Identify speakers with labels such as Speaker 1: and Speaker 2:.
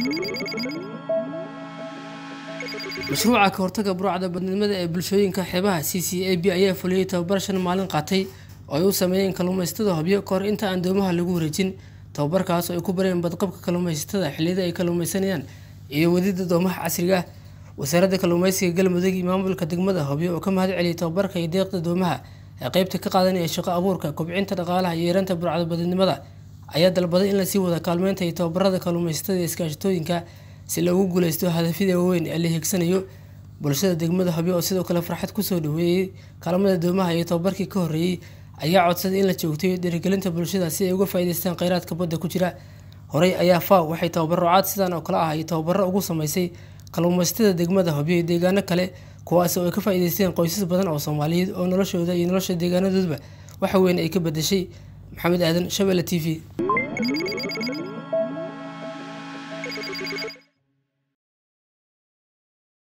Speaker 1: mashruuca ka hortaga burcada badnimada ee bulshooyinka xeebaha c c a b ayaa fuliyey tababar shan maalin qaatay oo ay u sameeyeen kalluumaysatada hobyo kahor inta aan doomaha lagu wareejin tababarkaas oo ay ku bareen badqabka kalluumaysatada xilliyada ay kalluumaysanayaan iyo wadida doomaha casriga ah wasaaradda kalluumeysiga galmudug iyo maamulka degmada hobyo oo ka mahad celiyay tababarka iyo deeqda doomaha ee qeybta ka qaadanaya shaqo abuurka kobcinta dhaqaalaha iyo yareenta burcada badnimada ayaa dalbaday in lasii wada kaalmeynta iyo tababarada kalluumaysatada iyo iskaashatooyinka si loogu guuleysto hadafyada waaweyn ee la hiigsanayo bulshada degmada hobyo oo sidoo kale farxad kusoo dhaweeyey kaalmada doomaha iyo tababarkii ka horreeyey ayaa codsaday in la joogtayo dhiirigelinta bulshada si ay uga faa'iideystaan kheyraadka badda ku jira horey ayaa faw waxay tababaro caad sidan oo kale ah iyo tababaro ugu sameysay kalluumaysatada degmada hobyo iyo deegaano kale kuwaas oo ay ka faa'iideysteen qoysas badan oo soomaaliyeed oo noloshooda iyo nolosha deegaanadoodba waxa weyn ay ka bedeshay maxamed aadan shabeelle t v